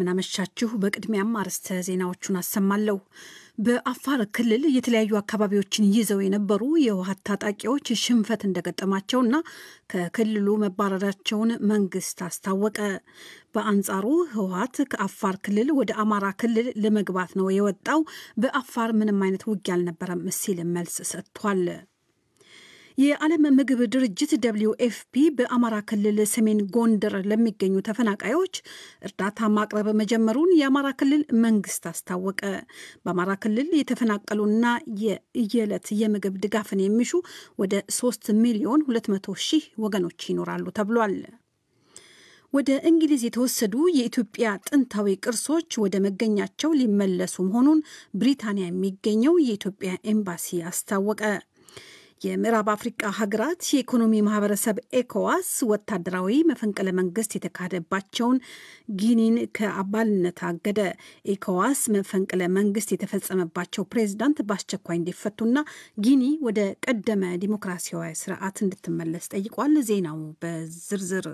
እንደምናመሻችሁ። በቅድሚያም አርዕስተ ዜናዎቹን አሰማለሁ። በአፋር ክልል የተለያዩ አካባቢዎችን ይዘው የነበሩ የህወሓት ታጣቂዎች ሽንፈት እንደገጠማቸውና ከክልሉ መባረራቸውን መንግስት አስታወቀ። በአንጻሩ ህወሓት ከአፋር ክልል ወደ አማራ ክልል ለመግባት ነው የወጣው፣ በአፋር ምንም አይነት ውጊያ አልነበረም ሲል መልስ ሰጥቷል። የዓለም ምግብ ድርጅት ደብሊው ኤፍፒ በአማራ ክልል ሰሜን ጎንደር ለሚገኙ ተፈናቃዮች እርዳታ ማቅረብ መጀመሩን የአማራ ክልል መንግስት አስታወቀ። በአማራ ክልል የተፈናቀሉና የየዕለት የምግብ ድጋፍን የሚሹ ወደ 3 ሚሊዮን 200 ሺህ ወገኖች ይኖራሉ ተብሏል። ወደ እንግሊዝ የተወሰዱ የኢትዮጵያ ጥንታዊ ቅርሶች ወደ መገኛቸው ሊመለሱ መሆኑን ብሪታንያ የሚገኘው የኢትዮጵያ ኤምባሲ አስታወቀ። የምዕራብ አፍሪቃ ሀገራት የኢኮኖሚ ማህበረሰብ ኤኮዋስ ወታደራዊ መፈንቅለ መንግስት የተካሄደባቸውን ጊኒን ከአባልነት አገደ። ኤኮዋስ መፈንቅለ መንግስት የተፈጸመባቸው ፕሬዝዳንት በአስቸኳይ እንዲፈቱና ጊኒ ወደ ቀደመ ዲሞክራሲያዊ ስርዓት እንድትመለስ ጠይቋል። ዜናው በዝርዝር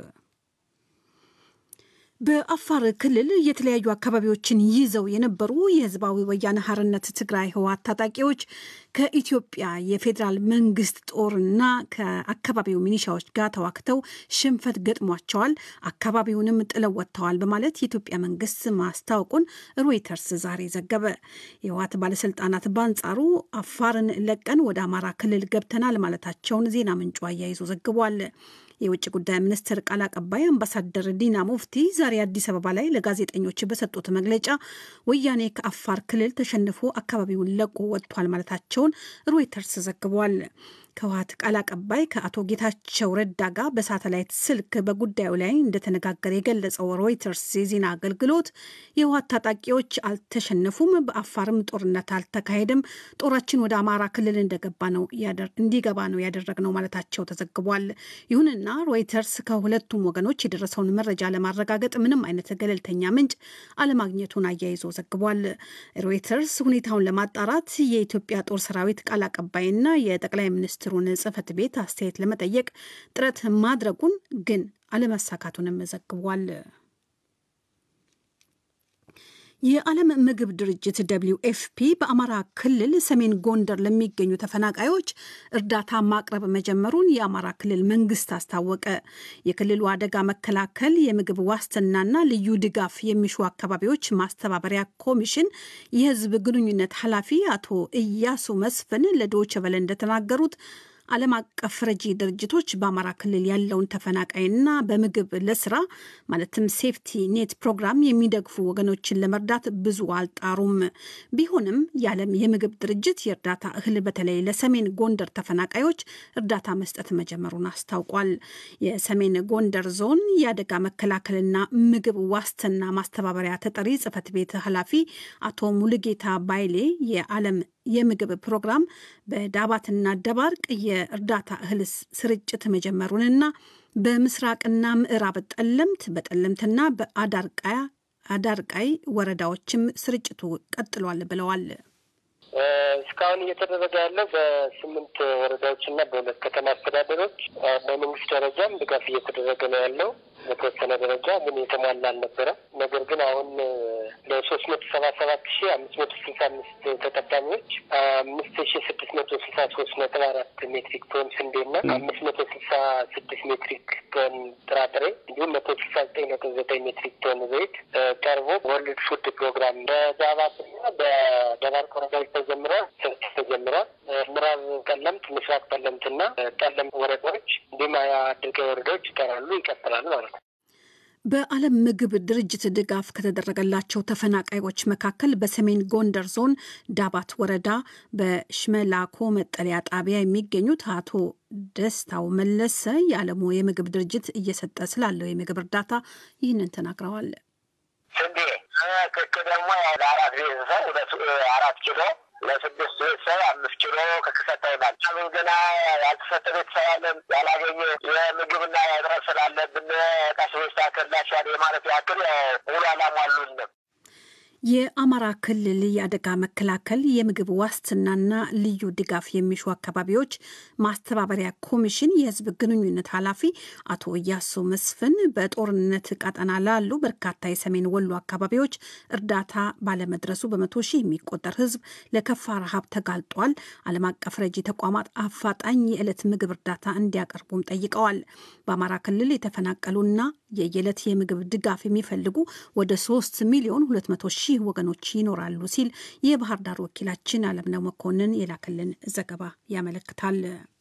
በአፋር ክልል የተለያዩ አካባቢዎችን ይዘው የነበሩ የህዝባዊ ወያነ ሓርነት ትግራይ ህወሓት ታጣቂዎች ከኢትዮጵያ የፌዴራል መንግስት ጦርና ከአካባቢው ሚኒሻዎች ጋር ተዋክተው ሽንፈት ገጥሟቸዋል፣ አካባቢውንም ጥለው ወጥተዋል በማለት የኢትዮጵያ መንግስት ማስታወቁን ሮይተርስ ዛሬ ዘገበ። የህወሓት ባለስልጣናት በአንጻሩ አፋርን ለቀን ወደ አማራ ክልል ገብተናል ማለታቸውን ዜና ምንጩ አያይዞ ዘግቧል። የውጭ ጉዳይ ሚኒስትር ቃል አቀባይ አምባሳደር ዲና ሙፍቲ ዛሬ አዲስ አበባ ላይ ለጋዜጠኞች በሰጡት መግለጫ ወያኔ ከአፋር ክልል ተሸንፎ አካባቢውን ለቆ ወጥቷል ማለታቸውን ሮይተርስ ዘግቧል። ከህወሓት ቃል አቀባይ ከአቶ ጌታቸው ረዳ ጋር በሳተላይት ስልክ በጉዳዩ ላይ እንደተነጋገረ የገለጸው ሮይተርስ የዜና አገልግሎት የህወሓት ታጣቂዎች አልተሸነፉም፣ በአፋርም ጦርነት አልተካሄደም፣ ጦራችን ወደ አማራ ክልል እንደገባ ነው እንዲገባ ነው ያደረግነው ማለታቸው ተዘግቧል። ይሁንና ሮይተርስ ከሁለቱም ወገኖች የደረሰውን መረጃ ለማረጋገጥ ምንም አይነት ገለልተኛ ምንጭ አለማግኘቱን አያይዞ ዘግቧል። ሮይተርስ ሁኔታውን ለማጣራት የኢትዮጵያ ጦር ሰራዊት ቃል አቀባይና የጠቅላይ ሚኒስትሩን ጽህፈት ቤት አስተያየት ለመጠየቅ ጥረት ማድረጉን ግን አለመሳካቱንም ዘግቧል። የዓለም ምግብ ድርጅት ደብሊው ኤፍፒ በአማራ ክልል ሰሜን ጎንደር ለሚገኙ ተፈናቃዮች እርዳታ ማቅረብ መጀመሩን የአማራ ክልል መንግስት አስታወቀ። የክልሉ አደጋ መከላከል የምግብ ዋስትናና ልዩ ድጋፍ የሚሹ አካባቢዎች ማስተባበሪያ ኮሚሽን የህዝብ ግንኙነት ኃላፊ አቶ እያሱ መስፍን ለዶይቼ ቬለ እንደተናገሩት ዓለም አቀፍ ረጂ ድርጅቶች በአማራ ክልል ያለውን ተፈናቃይና በምግብ ለስራ ማለትም ሴፍቲ ኔት ፕሮግራም የሚደግፉ ወገኖችን ለመርዳት ብዙ አልጣሩም። ቢሆንም የዓለም የምግብ ድርጅት የእርዳታ እህል በተለይ ለሰሜን ጎንደር ተፈናቃዮች እርዳታ መስጠት መጀመሩን አስታውቋል። የሰሜን ጎንደር ዞን የአደጋ መከላከልና ምግብ ዋስትና ማስተባበሪያ ተጠሪ ጽህፈት ቤት ኃላፊ አቶ ሙሉጌታ ባይሌ የዓለም የምግብ ፕሮግራም በዳባትና ደባርቅ የእርዳታ እህል ስርጭት መጀመሩንና በምስራቅና ምዕራብ ጠለምት በጠለምትና በአዳርቃያ አዳርቃይ ወረዳዎችም ስርጭቱ ቀጥሏል ብለዋል። እስካሁን እየተደረገ ያለው በስምንት ወረዳዎችና በሁለት ከተማ አስተዳደሮች በመንግስት ደረጃም ድጋፍ እየተደረገ ነው ያለው። በተወሰነ ደረጃ ግን የተሟላ አልነበረም። ነገር ግን አሁን ለሶስት መቶ ሰባ ሰባት ሺ አምስት መቶ ስልሳ አምስት ተጠቃሚዎች አምስት ሺ ስድስት መቶ ስልሳ ሶስት ነጥብ አራት ሜትሪክ ቶን ስንዴና አምስት መቶ ስልሳ ስድስት ሜትሪክ ቶን ጥራጥሬ እንዲሁም መቶ ስልሳ ዘጠኝ ነጥብ ዘጠኝ ሜትሪክ ቶን ዘይት ቀርቦ ወርልድ ፉድ ፕሮግራም በዳባትና በደባርቅ ወረዳዎች ተጀምሯል። ተጀምሯል። ምዕራብ ጠለምት፣ ምስራቅ ጠለምትና ጠለምት ወረዳዎች እንዲሁም አድርጋይ ወረዳዎች ይቀራሉ፣ ይቀጥላል ማለት ነው። በዓለም ምግብ ድርጅት ድጋፍ ከተደረገላቸው ተፈናቃዮች መካከል በሰሜን ጎንደር ዞን ዳባት ወረዳ በሽመላኮ መጠለያ ጣቢያ የሚገኙት አቶ ደስታው መለሰ የዓለሙ የምግብ ድርጅት እየሰጠ ስላለው የምግብ እርዳታ ይህንን ተናግረዋል። ስንዴ ክክ ደግሞ ለአራት ቤተሰብ አራት ኪሎ ለስድስት ቤተሰብ አምስት ኪሎ ከክሰታ ይላል። ገና ያልተሰጠ ቤተሰብ አለን ያላገኘ የምግብና እጥረት ስላለብን ቀስ ቤስታከላቸዋል የማለት ያክል ሙሉ አላሟሉንም። የአማራ ክልል የአደጋ መከላከል የምግብ ዋስትናና ልዩ ድጋፍ የሚሹ አካባቢዎች ማስተባበሪያ ኮሚሽን የሕዝብ ግንኙነት ኃላፊ አቶ እያሱ መስፍን በጦርነት ቀጠና ላሉ በርካታ የሰሜን ወሎ አካባቢዎች እርዳታ ባለመድረሱ በመቶ ሺህ የሚቆጠር ሕዝብ ለከፋ ረሃብ ተጋልጧል። ዓለም አቀፍ ረጂ ተቋማት አፋጣኝ የዕለት ምግብ እርዳታ እንዲያቀርቡም ጠይቀዋል። በአማራ ክልል የተፈናቀሉና የየዕለት የምግብ ድጋፍ የሚፈልጉ ወደ ሶስት ሚሊዮን ሁለት መቶ ሺህ ወገኖች ይኖራሉ ሲል የባህር ዳር ወኪላችን አለምነው መኮንን የላከልን ዘገባ ያመለክታል።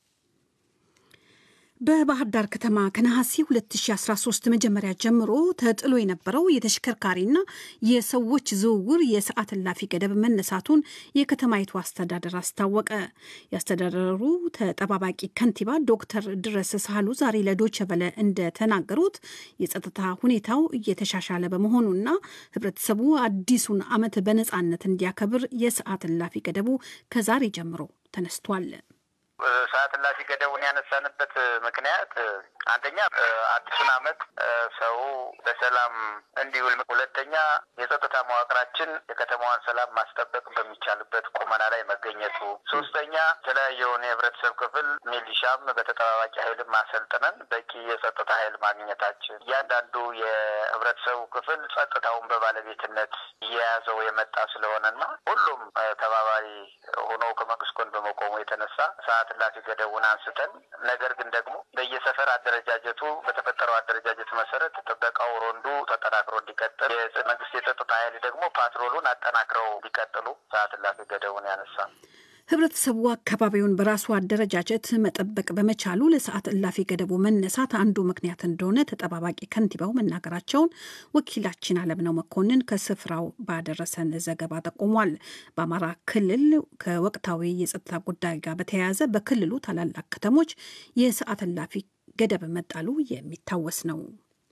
በባህር ዳር ከተማ ከነሐሴ 2013 መጀመሪያ ጀምሮ ተጥሎ የነበረው የተሽከርካሪና የሰዎች ዝውውር የሰዓት እላፊ ገደብ መነሳቱን የከተማይቱ አስተዳደር አስታወቀ። የአስተዳደሩ ተጠባባቂ ከንቲባ ዶክተር ድረስ ሳህሉ ዛሬ ለዶቸ በለ እንደተናገሩት የጸጥታ ሁኔታው እየተሻሻለ በመሆኑና ሕብረተሰቡ አዲሱን ዓመት በነፃነት እንዲያከብር የሰዓት እላፊ ገደቡ ከዛሬ ጀምሮ ተነስቷል። ሰዓት እላፊ ገደቡን ያነሳንበት ምክንያት አንደኛ አዲሱን ዓመት ሰው በሰላም እንዲውል፣ ሁለተኛ የጸጥታ መዋቅራችን የከተማዋን ሰላም ማስጠበቅ በሚቻልበት ቁመና ላይ መገኘቱ፣ ሶስተኛ የተለያየውን የህብረተሰብ ክፍል ሚሊሻም በተጠባባቂ ኃይል ማሰልጥነን በቂ የጸጥታ ኃይል ማግኘታችን፣ እያንዳንዱ የህብረተሰቡ ክፍል ጸጥታውን በባለቤትነት እየያዘው የመጣ ስለሆነና ሁሉም ተባባሪ ሆኖ ከመንግስት ጎን በመቆሙ የተነሳ ሰዓት እላፊ ገደቡን አንስተን ነገር ግን ደግሞ በየሰፈር አደረጃጀቱ በተፈጠረው አደረጃጀት መሰረት ጥበቃው ሮንዱ ተጠናክሮ እንዲቀጥል የመንግስት የጸጥታ ኃይል ደግሞ ፓትሮሉን አጠናክረው እንዲቀጥሉ ሰዓት እላፊ ገደቡን ያነሳ ህብረተሰቡ አካባቢውን በራሱ አደረጃጀት መጠበቅ በመቻሉ ለሰዓት እላፊ ገደቡ መነሳት አንዱ ምክንያት እንደሆነ ተጠባባቂ ከንቲባው መናገራቸውን ወኪላችን አለምነው መኮንን ከስፍራው ባደረሰን ዘገባ ጠቁሟል። በአማራ ክልል ከወቅታዊ የጸጥታ ጉዳይ ጋር በተያያዘ በክልሉ ታላላቅ ከተሞች የሰዓት እላፊ ገደብ መጣሉ የሚታወስ ነው።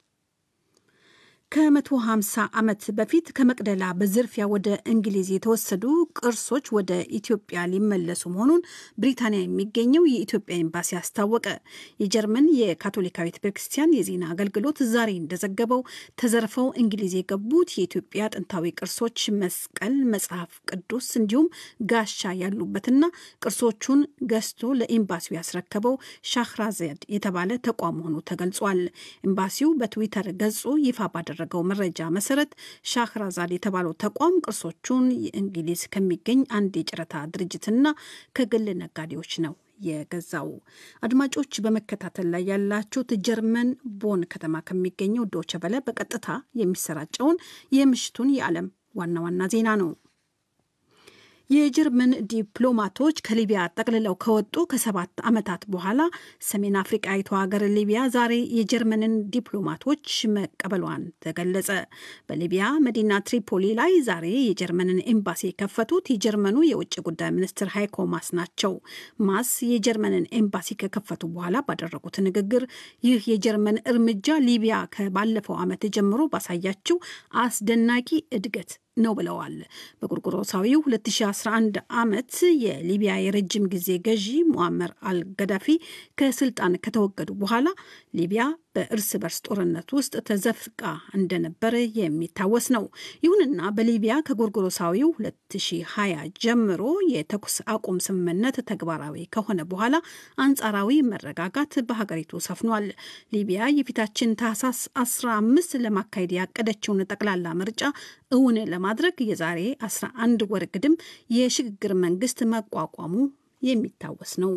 ከመቶ ሃምሳ ዓመት በፊት ከመቅደላ በዝርፊያ ወደ እንግሊዝ የተወሰዱ ቅርሶች ወደ ኢትዮጵያ ሊመለሱ መሆኑን ብሪታንያ የሚገኘው የኢትዮጵያ ኤምባሲ አስታወቀ። የጀርመን የካቶሊካዊት ቤተክርስቲያን የዜና አገልግሎት ዛሬ እንደዘገበው ተዘርፈው እንግሊዝ የገቡት የኢትዮጵያ ጥንታዊ ቅርሶች መስቀል፣ መጽሐፍ ቅዱስ እንዲሁም ጋሻ ያሉበትና ቅርሶቹን ገዝቶ ለኤምባሲው ያስረከበው ሻህራዘድ የተባለ ተቋም መሆኑ ተገልጿል። ኤምባሲው በትዊተር ገጹ ይፋ ባደረ ያደረገው መረጃ መሰረት ሻህራዛድ የተባለው ተቋም ቅርሶቹን የእንግሊዝ ከሚገኝ አንድ የጨረታ ድርጅትና ከግል ነጋዴዎች ነው የገዛው። አድማጮች በመከታተል ላይ ያላችሁት ጀርመን ቦን ከተማ ከሚገኘው ዶቸ በለ በቀጥታ የሚሰራጨውን የምሽቱን የዓለም ዋና ዋና ዜና ነው። የጀርመን ዲፕሎማቶች ከሊቢያ ጠቅልለው ከወጡ ከሰባት ዓመታት በኋላ ሰሜን አፍሪቃዊቷ ሀገር ሊቢያ ዛሬ የጀርመንን ዲፕሎማቶች መቀበሏን ተገለጸ። በሊቢያ መዲና ትሪፖሊ ላይ ዛሬ የጀርመንን ኤምባሲ የከፈቱት የጀርመኑ የውጭ ጉዳይ ሚኒስትር ሃይኮ ማስ ናቸው። ማስ የጀርመንን ኤምባሲ ከከፈቱ በኋላ ባደረጉት ንግግር ይህ የጀርመን እርምጃ ሊቢያ ከባለፈው ዓመት ጀምሮ ባሳያችው አስደናቂ እድገት ነው ብለዋል። በጎርጎሮሳዊው 2011 ዓመት የሊቢያ የረጅም ጊዜ ገዢ ሙአመር አልገዳፊ ከስልጣን ከተወገዱ በኋላ ሊቢያ በእርስ በርስ ጦርነት ውስጥ ተዘፍቃ እንደነበረ የሚታወስ ነው። ይሁንና በሊቢያ ከጎርጎሮሳዊው 2020 ጀምሮ የተኩስ አቁም ስምምነት ተግባራዊ ከሆነ በኋላ አንጻራዊ መረጋጋት በሀገሪቱ ሰፍኗል። ሊቢያ የፊታችን ታህሳስ 15 ለማካሄድ ያቀደችውን ጠቅላላ ምርጫ እውን ለማድረግ የዛሬ 11 ወር ግድም የሽግግር መንግስት መቋቋሙ የሚታወስ ነው።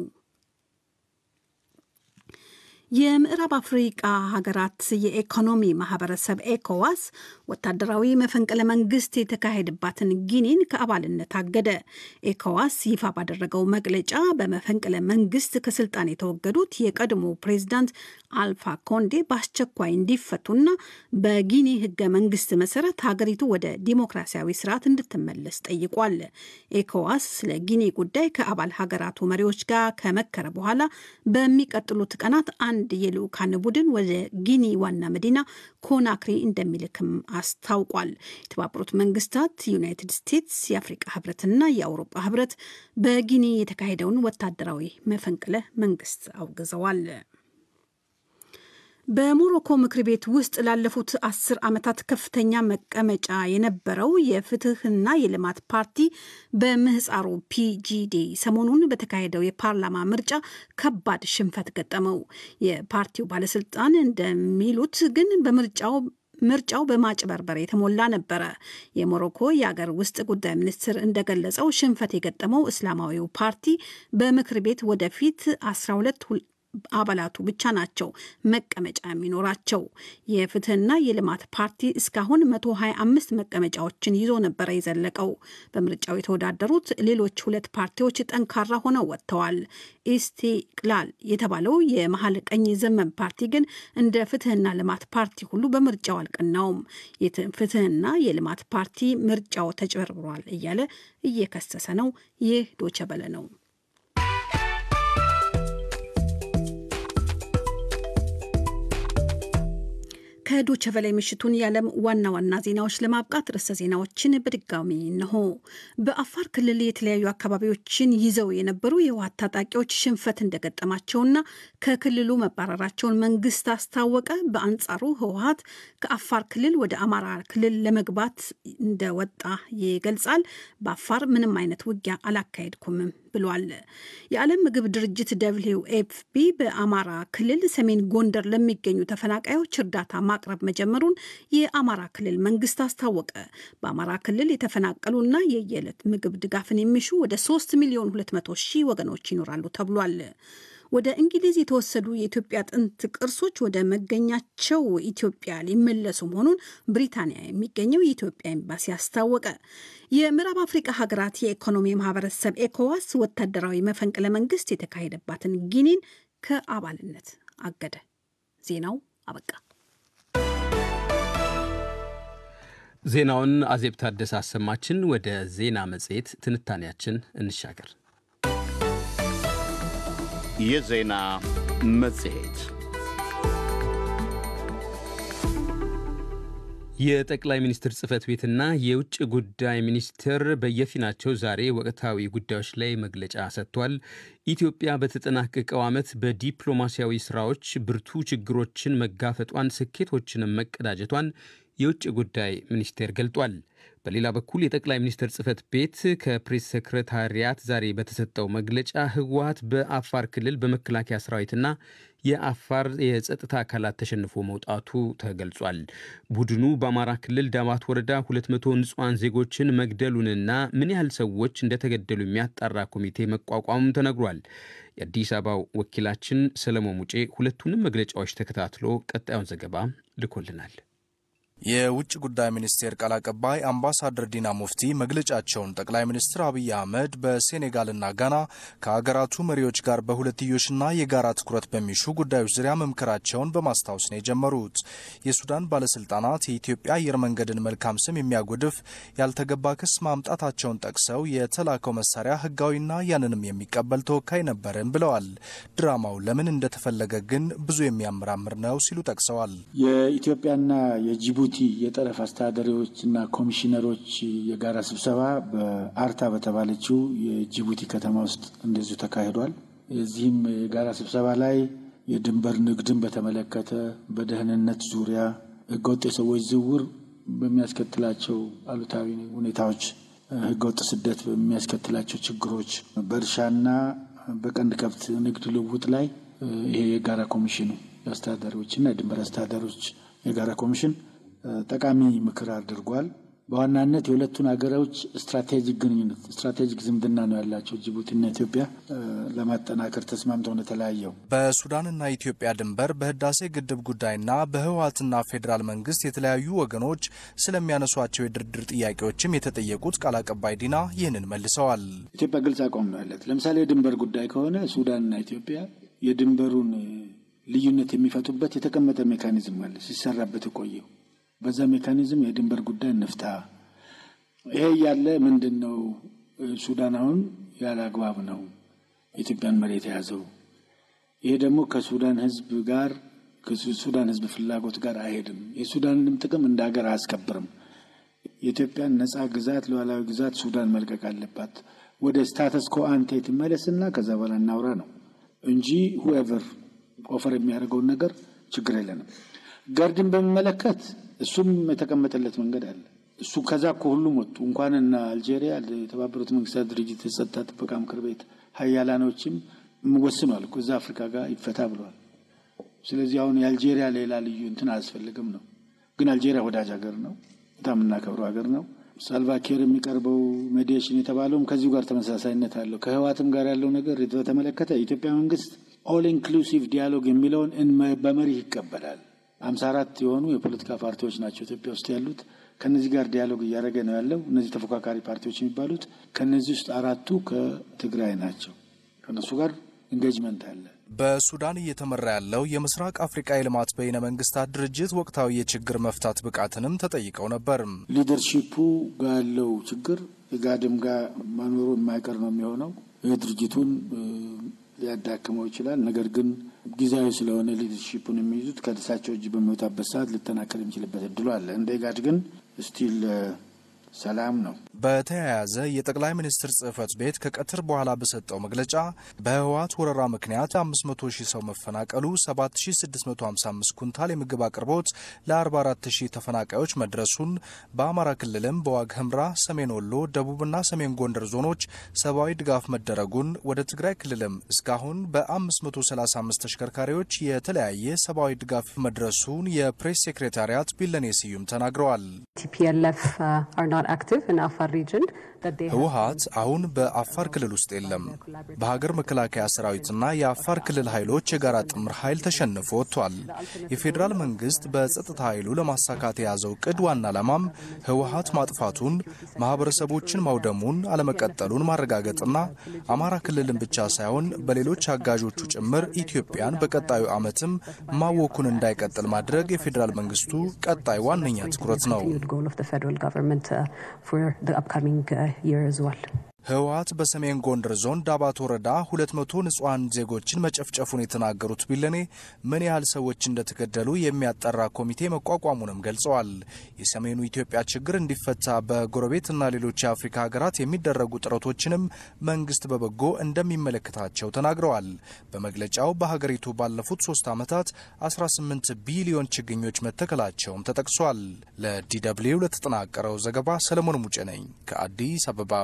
የምዕራብ አፍሪቃ ሀገራት የኢኮኖሚ ማህበረሰብ ኤኮዋስ ወታደራዊ መፈንቅለ መንግስት የተካሄደባትን ጊኒን ከአባልነት አገደ። ኤኮዋስ ይፋ ባደረገው መግለጫ በመፈንቅለ መንግስት ከስልጣን የተወገዱት የቀድሞ ፕሬዚዳንት አልፋ ኮንዴ በአስቸኳይ እንዲፈቱና በጊኒ ህገ መንግስት መሰረት ሀገሪቱ ወደ ዲሞክራሲያዊ ስርዓት እንድትመለስ ጠይቋል። ኤኮዋስ ስለ ጊኒ ጉዳይ ከአባል ሀገራቱ መሪዎች ጋር ከመከረ በኋላ በሚቀጥሉት ቀናት አንድ የልዑካን ቡድን ወደ ጊኒ ዋና መዲና ኮናክሪ እንደሚልክም አስታውቋል። የተባበሩት መንግስታት፣ ዩናይትድ ስቴትስ፣ የአፍሪቃ ህብረትና የአውሮፓ ህብረት በጊኒ የተካሄደውን ወታደራዊ መፈንቅለ መንግስት አውግዘዋል። በሞሮኮ ምክር ቤት ውስጥ ላለፉት አስር ዓመታት ከፍተኛ መቀመጫ የነበረው የፍትህና የልማት ፓርቲ በምህፃሩ ፒጂዲ ሰሞኑን በተካሄደው የፓርላማ ምርጫ ከባድ ሽንፈት ገጠመው። የፓርቲው ባለስልጣን እንደሚሉት ግን በምርጫው ምርጫው በማጭበርበር የተሞላ ነበረ። የሞሮኮ የአገር ውስጥ ጉዳይ ሚኒስትር እንደገለጸው ሽንፈት የገጠመው እስላማዊው ፓርቲ በምክር ቤት ወደፊት 12 አባላቱ ብቻ ናቸው መቀመጫ የሚኖራቸው። የፍትህና የልማት ፓርቲ እስካሁን 125 መቀመጫዎችን ይዞ ነበረ የዘለቀው። በምርጫው የተወዳደሩት ሌሎች ሁለት ፓርቲዎች ጠንካራ ሆነው ወጥተዋል። ኢስቲቅላል የተባለው የመሀል ቀኝ ዘመን ፓርቲ ግን እንደ ፍትህና ልማት ፓርቲ ሁሉ በምርጫው አልቀናውም። ፍትህና የልማት ፓርቲ ምርጫው ተጭበርብሯል እያለ እየከሰሰ ነው። ይህ ዶቸበለ ነው። ከዶቸ በላይ ምሽቱን የዓለም ዋና ዋና ዜናዎች ለማብቃት ርዕሰ ዜናዎችን በድጋሚ እነሆ። በአፋር ክልል የተለያዩ አካባቢዎችን ይዘው የነበሩ የህወሓት ታጣቂዎች ሽንፈት እንደገጠማቸውና ከክልሉ መባረራቸውን መንግስት አስታወቀ። በአንጻሩ ህወሓት ከአፋር ክልል ወደ አማራ ክልል ለመግባት እንደወጣ ይገልጻል። በአፋር ምንም አይነት ውጊያ አላካሄድኩምም ብሏል። የዓለም ምግብ ድርጅት ደብሊው ኤፍፒ በአማራ ክልል ሰሜን ጎንደር ለሚገኙ ተፈናቃዮች እርዳታ ማቅረብ መጀመሩን የአማራ ክልል መንግስት አስታወቀ። በአማራ ክልል የተፈናቀሉና የየዕለት ምግብ ድጋፍን የሚሹ ወደ 3 ሚሊዮን 200 ሺህ ወገኖች ይኖራሉ ተብሏል። ወደ እንግሊዝ የተወሰዱ የኢትዮጵያ ጥንት ቅርሶች ወደ መገኛቸው ኢትዮጵያ ሊመለሱ መሆኑን ብሪታንያ የሚገኘው የኢትዮጵያ ኤምባሲ አስታወቀ። የምዕራብ አፍሪካ ሀገራት የኢኮኖሚ ማህበረሰብ ኤኮዋስ ወታደራዊ መፈንቅለ መንግስት የተካሄደባትን ጊኒን ከአባልነት አገደ። ዜናው አበቃ። ዜናውን አዜብ ታደሰ አሰማችን። ወደ ዜና መጽሔት ትንታኔያችን እንሻገር። የዜና መጽሔት የጠቅላይ ሚኒስትር ጽህፈት ቤትና የውጭ ጉዳይ ሚኒስቴር በየፊናቸው ዛሬ ወቅታዊ ጉዳዮች ላይ መግለጫ ሰጥቷል። ኢትዮጵያ በተጠናቀቀው ዓመት በዲፕሎማሲያዊ ስራዎች ብርቱ ችግሮችን መጋፈጧን፣ ስኬቶችንም መቀዳጀቷን የውጭ ጉዳይ ሚኒስቴር ገልጧል። በሌላ በኩል የጠቅላይ ሚኒስትር ጽህፈት ቤት ከፕሬስ ሰክረታሪያት ዛሬ በተሰጠው መግለጫ ህወሀት በአፋር ክልል በመከላከያ ሰራዊትና የአፋር የጸጥታ አካላት ተሸንፎ መውጣቱ ተገልጿል። ቡድኑ በአማራ ክልል ዳባት ወረዳ 200 ንጹሐን ዜጎችን መግደሉንና ምን ያህል ሰዎች እንደተገደሉ የሚያጣራ ኮሚቴ መቋቋሙም ተነግሯል። የአዲስ አበባው ወኪላችን ሰለሞን ሙጬ ሁለቱንም መግለጫዎች ተከታትሎ ቀጣዩን ዘገባ ልኮልናል። የውጭ ጉዳይ ሚኒስቴር ቃል አቀባይ አምባሳደር ዲና ሙፍቲ መግለጫቸውን ጠቅላይ ሚኒስትር አብይ አህመድ በሴኔጋልና ጋና ከሀገራቱ መሪዎች ጋር በሁለትዮሽና የጋራ ትኩረት በሚሹ ጉዳዮች ዙሪያ መምከራቸውን በማስታወስ ነው የጀመሩት። የሱዳን ባለስልጣናት የኢትዮጵያ አየር መንገድን መልካም ስም የሚያጎድፍ ያልተገባ ክስ ማምጣታቸውን ጠቅሰው የተላከው መሳሪያ ህጋዊና ያንንም የሚቀበል ተወካይ ነበርን ብለዋል። ድራማው ለምን እንደተፈለገ ግን ብዙ የሚያመራምር ነው ሲሉ ጠቅሰዋል። የኢትዮጵያና የጅቡቲ የጠረፍ አስተዳዳሪዎችና ኮሚሽነሮች የጋራ ስብሰባ በአርታ በተባለችው የጅቡቲ ከተማ ውስጥ እንደዚሁ ተካሂዷል። የዚህም የጋራ ስብሰባ ላይ የድንበር ንግድን በተመለከተ በደህንነት ዙሪያ ህገወጥ የሰዎች ዝውውር በሚያስከትላቸው አሉታዊ ሁኔታዎች፣ ህገወጥ ስደት በሚያስከትላቸው ችግሮች፣ በእርሻና በቀንድ ከብት ንግድ ልውውጥ ላይ ይሄ የጋራ ኮሚሽኑ የአስተዳዳሪዎችና የድንበር አስተዳዳሪዎች የጋራ ኮሚሽን ጠቃሚ ምክር አድርጓል። በዋናነት የሁለቱን ሀገሮች ስትራቴጂክ ግንኙነት ስትራቴጂክ ዝምድና ነው ያላቸው ጅቡቲና ኢትዮጵያ ለማጠናከር ተስማምተው ነው የተለያየው። በሱዳንና ኢትዮጵያ ድንበር በህዳሴ ግድብ ጉዳይና በህወሓትና ፌዴራል መንግስት የተለያዩ ወገኖች ስለሚያነሷቸው የድርድር ጥያቄዎችም የተጠየቁት ቃል አቀባይ ዲና ይህንን መልሰዋል። ኢትዮጵያ ግልጽ አቋም ነው ያለት። ለምሳሌ የድንበር ጉዳይ ከሆነ ሱዳንና ኢትዮጵያ የድንበሩን ልዩነት የሚፈቱበት የተቀመጠ ሜካኒዝም አለ ሲሰራበት የቆየው በዛ ሜካኒዝም የድንበር ጉዳይ እንፍታ። ይሄ እያለ ምንድን ነው ሱዳን አሁን ያለ አግባብ ነው የኢትዮጵያን መሬት የያዘው። ይሄ ደግሞ ከሱዳን ህዝብ ጋር ከሱዳን ህዝብ ፍላጎት ጋር አይሄድም። የሱዳንንም ጥቅም እንደ ሀገር አያስከብርም። የኢትዮጵያን ነጻ ግዛት ሉዓላዊ ግዛት ሱዳን መልቀቅ አለባት። ወደ ስታተስ ኮ አንቴ ትመለስና ከዛ በኋላ እናውራ ነው እንጂ ሁኤቨር ኦፈር የሚያደርገውን ነገር ችግር የለንም። ጋርድን በሚመለከት እሱም የተቀመጠለት መንገድ አለ። እሱ ከዛ እኮ ሁሉም ወጡ። እንኳንና አልጄሪያ የተባበሩት መንግስታት ድርጅት የጸጥታ ጥበቃ ምክር ቤት ሀያላኖችም ወስኗል እኮ እዛ አፍሪካ ጋር ይፈታ ብለዋል። ስለዚህ አሁን የአልጄሪያ ሌላ ልዩ እንትን አያስፈልግም ነው። ግን አልጄሪያ ወዳጅ ሀገር ነው፣ በጣም የምናከብረው ሀገር ነው። ሳልቫኪር የሚቀርበው ሜዲዬሽን የተባለውም ከዚሁ ጋር ተመሳሳይነት አለው። ከህዋትም ጋር ያለው ነገር በተመለከተ የኢትዮጵያ መንግስት ኦል ኢንክሉሲቭ ዲያሎግ የሚለውን በመሪህ ይቀበላል። ሀምሳ አራት የሆኑ የፖለቲካ ፓርቲዎች ናቸው ኢትዮጵያ ውስጥ ያሉት። ከነዚህ ጋር ዲያሎግ እያደረገ ነው ያለው። እነዚህ ተፎካካሪ ፓርቲዎች የሚባሉት ከነዚህ ውስጥ አራቱ ከትግራይ ናቸው። ከነሱ ጋር ኢንጌጅመንት አለ። በሱዳን እየተመራ ያለው የምስራቅ አፍሪቃ የልማት በይነ መንግስታት ድርጅት ወቅታዊ የችግር መፍታት ብቃትንም ተጠይቀው ነበር። ሊደርሺፑ ጋር ያለው ችግር ጋድም ጋር መኖሩ የማይቀር ነው የሚሆነው። ይህ ድርጅቱን ሊያዳክመው ይችላል። ነገር ግን ጊዜያዊ ስለሆነ ሊደርሺፑን የሚይዙት ከእሳቸው እጅ በሚወጣበት ሰዓት ሊጠናከር የሚችልበት እድሉ አለ። እንደ ጋድ ግን ስቲል ሰላም ነው። በተያያዘ የጠቅላይ ሚኒስትር ጽህፈት ቤት ከቀትር በኋላ በሰጠው መግለጫ በህወሓት ወረራ ምክንያት 500 ሺህ ሰው መፈናቀሉ፣ 7655 ኩንታል የምግብ አቅርቦት ለ44 ሺህ ተፈናቃዮች መድረሱን፣ በአማራ ክልልም በዋግ ህምራ፣ ሰሜን ወሎ፣ ደቡብና ሰሜን ጎንደር ዞኖች ሰብአዊ ድጋፍ መደረጉን፣ ወደ ትግራይ ክልልም እስካሁን በ535 ተሽከርካሪዎች የተለያየ ሰብአዊ ድጋፍ መድረሱን የፕሬስ ሴክሬታሪያት ቢለኔ ስዩም ተናግረዋል። ህወሓት አሁን በአፋር ክልል ውስጥ የለም። በሀገር መከላከያ ሰራዊትና የአፋር ክልል ኃይሎች የጋራ ጥምር ኃይል ተሸንፎ ወጥቷል። የፌዴራል መንግስት በጸጥታ ኃይሉ ለማሳካት የያዘው ቅድ ዋና ዓላማም ህወሓት ማጥፋቱን፣ ማህበረሰቦችን ማውደሙን፣ አለመቀጠሉን ማረጋገጥና አማራ ክልልን ብቻ ሳይሆን በሌሎች አጋዦቹ ጭምር ኢትዮጵያን በቀጣዩ ዓመትም ማወኩን እንዳይቀጥል ማድረግ የፌዴራል መንግስቱ ቀጣይ ዋነኛ ትኩረት ነው። ህወሓት በሰሜን ጎንደር ዞን ዳባት ወረዳ ሁለት መቶ ንጹሐን ዜጎችን መጨፍጨፉን የተናገሩት ቢለኔ ምን ያህል ሰዎች እንደተገደሉ የሚያጠራ ኮሚቴ መቋቋሙንም ገልጸዋል። የሰሜኑ ኢትዮጵያ ችግር እንዲፈታ በጎረቤትና ሌሎች የአፍሪካ ሀገራት የሚደረጉ ጥረቶችንም መንግስት በበጎ እንደሚመለከታቸው ተናግረዋል። በመግለጫው በሀገሪቱ ባለፉት ሶስት ዓመታት 18 ቢሊዮን ችግኞች መተከላቸውም ተጠቅሷል። ለዲደብሊው ለተጠናቀረው ዘገባ ሰለሞን ሙጬ ነኝ ከአዲስ አበባ።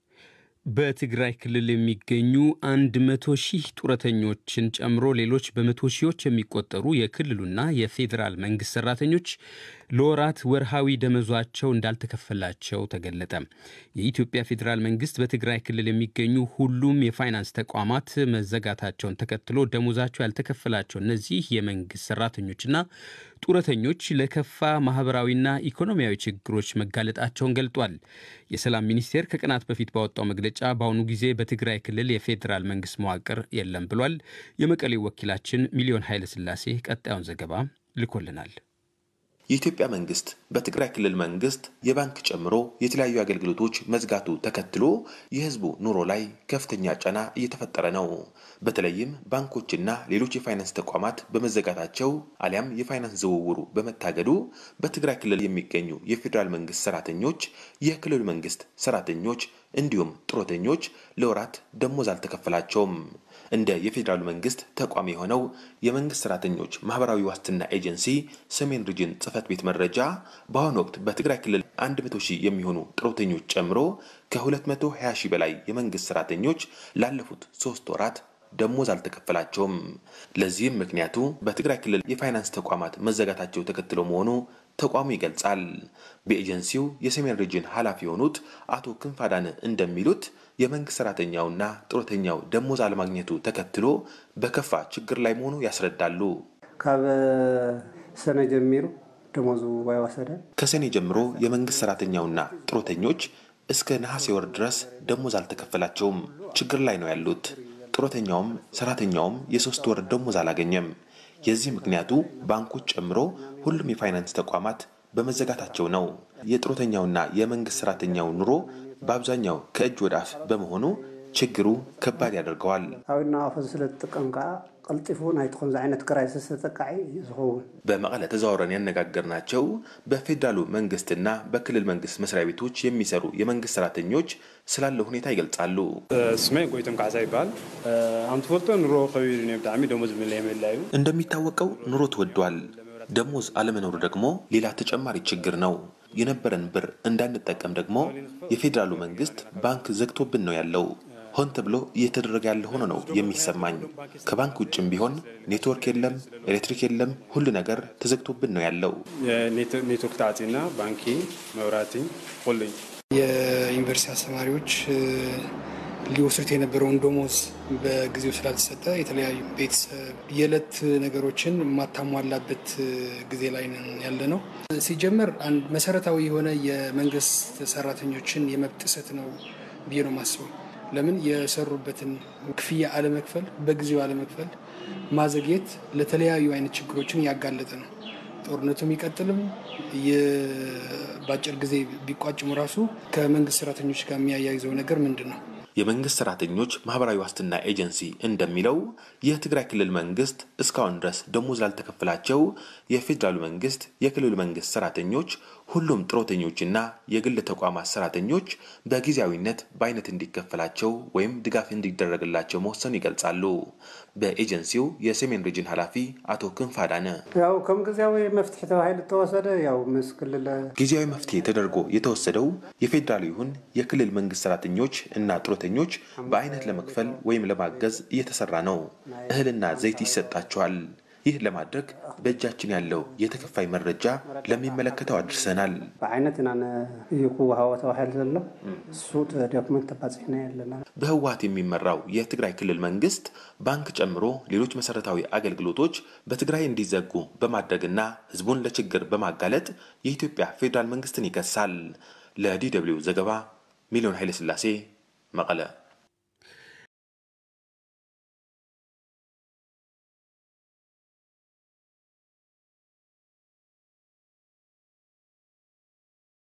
በትግራይ ክልል የሚገኙ አንድ መቶ ሺህ ጡረተኞችን ጨምሮ ሌሎች በመቶ ሺዎች የሚቆጠሩ የክልሉና የፌዴራል መንግስት ሰራተኞች ለወራት ወርሃዊ ደመዟቸው እንዳልተከፈላቸው ተገለጠ። የኢትዮጵያ ፌዴራል መንግስት በትግራይ ክልል የሚገኙ ሁሉም የፋይናንስ ተቋማት መዘጋታቸውን ተከትሎ ደሞዛቸው ያልተከፈላቸው እነዚህ የመንግስት ሰራተኞችና ጡረተኞች ለከፋ ማህበራዊና ኢኮኖሚያዊ ችግሮች መጋለጣቸውን ገልጧል። የሰላም ሚኒስቴር ከቀናት በፊት ባወጣው መግለጫ በአሁኑ ጊዜ በትግራይ ክልል የፌዴራል መንግስት መዋቅር የለም ብሏል። የመቀሌው ወኪላችን ሚሊዮን ኃይለስላሴ ቀጣዩን ዘገባ ልኮልናል። የኢትዮጵያ መንግስት በትግራይ ክልል መንግስት የባንክ ጨምሮ የተለያዩ አገልግሎቶች መዝጋቱ ተከትሎ የህዝቡ ኑሮ ላይ ከፍተኛ ጫና እየተፈጠረ ነው። በተለይም ባንኮችና ሌሎች የፋይናንስ ተቋማት በመዘጋታቸው አሊያም የፋይናንስ ዝውውሩ በመታገዱ በትግራይ ክልል የሚገኙ የፌዴራል መንግስት ሰራተኞች፣ የክልሉ መንግስት ሰራተኞች እንዲሁም ጡረተኞች ለወራት ደሞዝ አልተከፈላቸውም። እንደ የፌዴራሉ መንግስት ተቋም የሆነው የመንግስት ሰራተኞች ማህበራዊ ዋስትና ኤጀንሲ ሰሜን ሪጅን ጽህፈት ቤት መረጃ በአሁኑ ወቅት በትግራይ ክልል 100 ሺህ የሚሆኑ ጡረተኞች ጨምሮ ከ220 ሺህ በላይ የመንግስት ሰራተኞች ላለፉት ሶስት ወራት ደሞዝ አልተከፈላቸውም። ለዚህም ምክንያቱ በትግራይ ክልል የፋይናንስ ተቋማት መዘጋታቸው ተከትሎ መሆኑ ተቋሙ ይገልጻል። በኤጀንሲው የሰሜን ሪጅን ኃላፊ የሆኑት አቶ ክንፋዳን እንደሚሉት የመንግስት ሰራተኛውና ጡረተኛው ደሞዝ አለማግኘቱ ተከትሎ በከፋ ችግር ላይ መሆኑ ያስረዳሉ። ካብ ሰነ ጀሚሩ ደሞዙ ባይወሰደ ከሰኔ ጀምሮ የመንግስት ሰራተኛውና ጡረተኞች እስከ ነሐሴ ወር ድረስ ደሞዝ አልተከፈላቸውም። ችግር ላይ ነው ያሉት። ጡረተኛውም ሰራተኛውም የሶስት ወር ደሞዝ አላገኘም። የዚህ ምክንያቱ ባንኮች ጨምሮ ሁሉም የፋይናንስ ተቋማት በመዘጋታቸው ነው። የጡረተኛውና የመንግስት ሰራተኛው ኑሮ በአብዛኛው ከእጅ ወደ አፍ በመሆኑ ችግሩ ከባድ ያደርገዋል። ኣብና ዋፈ ስለዝጥቀም ከዓ ቀልጢፉ ናይቲ ከምዚ ዓይነት ክራይ ተጠቃዒ ዝኸውን በመቀለ ተዘዋውረን ያነጋገርናቸው በፌዴራሉ መንግስትና በክልል መንግስት መስሪያ ቤቶች የሚሰሩ የመንግስት ሰራተኞች ስላለ ሁኔታ ይገልጻሉ። ስሜ ጎይቶም ካሳ ይበሃል ከም ትፈልጦ ኑሮ ከቢድ እዩ ብጣዕሚ ደሞዝ ምለ የመላ እዩ እንደሚታወቀው ኑሮ ተወዷል። ደሞዝ አለመኖሩ ደግሞ ሌላ ተጨማሪ ችግር ነው። የነበረን ብር እንዳንጠቀም ደግሞ የፌዴራሉ መንግስት ባንክ ዘግቶብን ነው ያለው። ሆን ተብሎ እየተደረገ ያለ ሆኖ ነው የሚሰማኝ። ከባንክ ውጭም ቢሆን ኔትወርክ የለም፣ ኤሌክትሪክ የለም፣ ሁሉ ነገር ተዘግቶብን ነው ያለው። ኔትወርክ ተዓፂና ባንኪ፣ መብራቲ ሁሉ የዩኒቨርሲቲ አስተማሪዎች ሊወስዱት የነበረውን ደሞዝ በጊዜው ስላልተሰጠ የተለያዩ ቤተሰብ የዕለት ነገሮችን የማታሟላበት ጊዜ ላይ ያለ ነው። ሲጀመር አንድ መሰረታዊ የሆነ የመንግስት ሰራተኞችን የመብት ጥሰት ነው ብዬ ነው የማስበው። ለምን የሰሩበትን ክፍያ አለመክፈል፣ በጊዜው አለመክፈል፣ ማዘግየት ለተለያዩ አይነት ችግሮችን ያጋለጠ ነው። ጦርነቱ የሚቀጥልም በአጭር ጊዜ ቢቋጭሙ ራሱ ከመንግስት ሰራተኞች ጋር የሚያያይዘው ነገር ምንድን ነው? የመንግስት ሰራተኞች ማህበራዊ ዋስትና ኤጀንሲ እንደሚለው የትግራይ ክልል መንግስት እስካሁን ድረስ ደሞዝ ላልተከፈላቸው የፌዴራሉ መንግስት፣ የክልሉ መንግስት ሰራተኞች ሁሉም ጡረተኞችና የግል ተቋማት ሰራተኞች በጊዜያዊነት በአይነት እንዲከፈላቸው ወይም ድጋፍ እንዲደረግላቸው መወሰኑ ይገልጻሉ። በኤጀንሲው የሰሜን ሪጅን ኃላፊ አቶ ክንፍ አዳነ ያው ከም ጊዜያዊ መፍትሒ ተባሂሉ ተወሰደ ያው ምስ ክልል ጊዜያዊ መፍትሄ ተደርጎ የተወሰደው የፌዴራሉ ይሁን የክልል መንግስት ሰራተኞች እና ጡረተኞች በአይነት ለመክፈል ወይም ለማገዝ እየተሰራ ነው። እህልና ዘይት ይሰጣቸዋል። ይህ ለማድረግ በእጃችን ያለው የተከፋይ መረጃ ለሚመለከተው አድርሰናል። ብዓይነት ኢና እዩ ክወሃቦ ተባሂሉ ዘሎ እሱ ዶክመንት ተባፂሕና ያለና በህወሀት የሚመራው የትግራይ ክልል መንግስት ባንክ ጨምሮ ሌሎች መሰረታዊ አገልግሎቶች በትግራይ እንዲዘጉ በማድረግና ህዝቡን ለችግር በማጋለጥ የኢትዮጵያ ፌዴራል መንግስትን ይከሳል። ለዲ ደብልዩ ዘገባ ሚሊዮን ኃይለስላሴ መቀለ